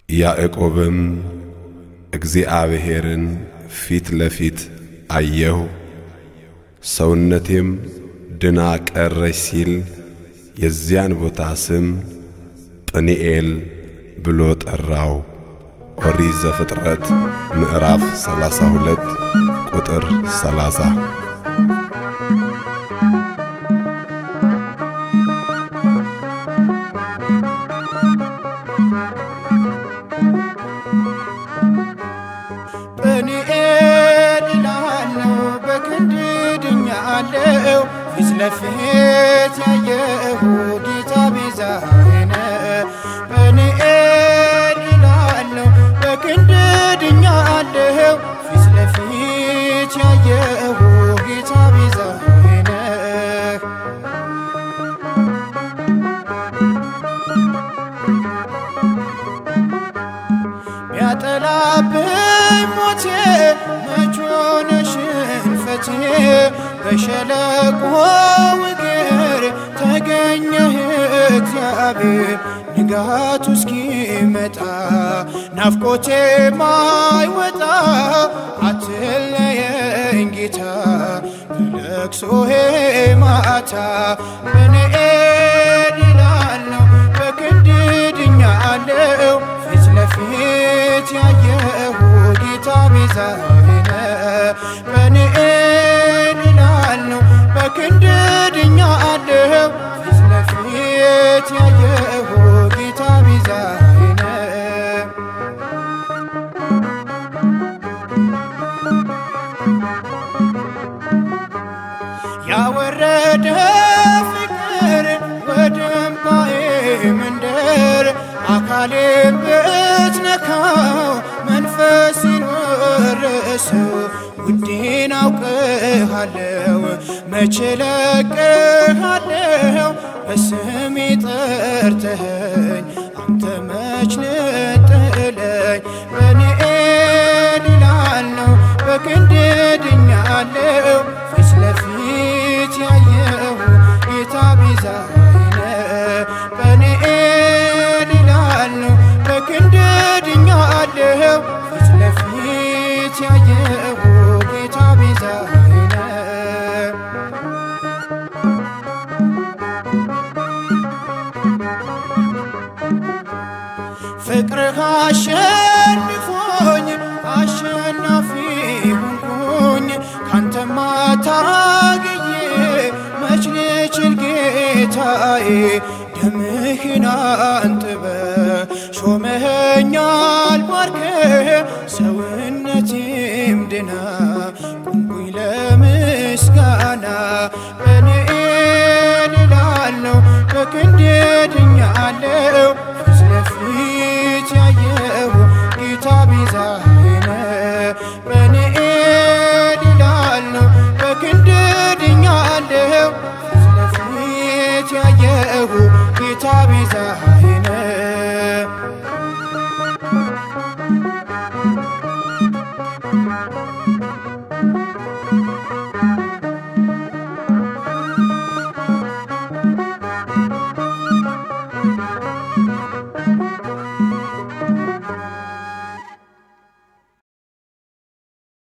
ያዕቆብም እግዚአብሔርን ፊት ለፊት አየሁ፣ ሰውነቴም ድና ቀረች ሲል የዚያን ቦታ ስም ጵኒኤል ብሎ ጠራው። ኦሪት ዘፍጥረት ምዕራፍ 32 ቁጥር 30። ጵኒኤል እላለሁ በክንድ ድኛለሁ ፊት ለፊት ያየሁ ጌታ ቤዛዬ ነው። ጵኒኤል እላለሁ በክንድ ድኛለሁ ፊት ለፊት ያየሁ ጌታ ቤዛዬ ነው። ቢያጠላብኝ ሞቴ መች ሆነ ሽንፈቴ በሸለቆ እግር ተገኘህ እግዚአብሔር ንጋቱ እስኪመጣ ናፍቆቴ ማይወጣ አትለየኝ ጌታ በለቅሶዬ ማታ ጵኒኤል እላለሁ በክንድ ድኛለሁ ፊት ለፊት ያየሁ ጌታ ቤዛዬ ነው። ጵኒኤል እላለሁ በክንድ ድኛለሁ ፊት ለፊት ያየሁ ጌታ ቤዛዬ ነው። ያወረደ ፍቅር ወደ እምባዬ መንደር አካሌን ብትነካው መንፈሴን ወረሰው ውዴን አውቅሃለው መቼ ለቅሃለው በስሜ ጠርተኸኝ አንተ መች ልጥለኝ ጵኒኤል እላለሁ በክንድ ድኛለሁ ፊት ለፊት ያየሁ ጌታ ቤዛዬ ነው። ጵኒኤል እላለሁ በክንድ ድኛለሁ ፊት ለፊት ያየሁ ጌታ ቤዛዬ ነው። ፍቅርህ አሸንፎኝ አሸናፊ ሆንኩኝ ካንተማ ታግዬ መች ልችል ጌታዬ ደምህን አንጥበ ሾመኸኛል ባርከ ሰውነቴም ድና ቁምኩኝ ለምስጋና ጵኒኤል እላለሁ በክንድ ድኛለሁ ፊት ለፊት ያየሁ ጌታ ቤዛዬ ነው። ጵኒኤል እላለሁ በክንድ ድኛለሁ ፊት ለፊት ያየሁ ጌታ ቤዛዬ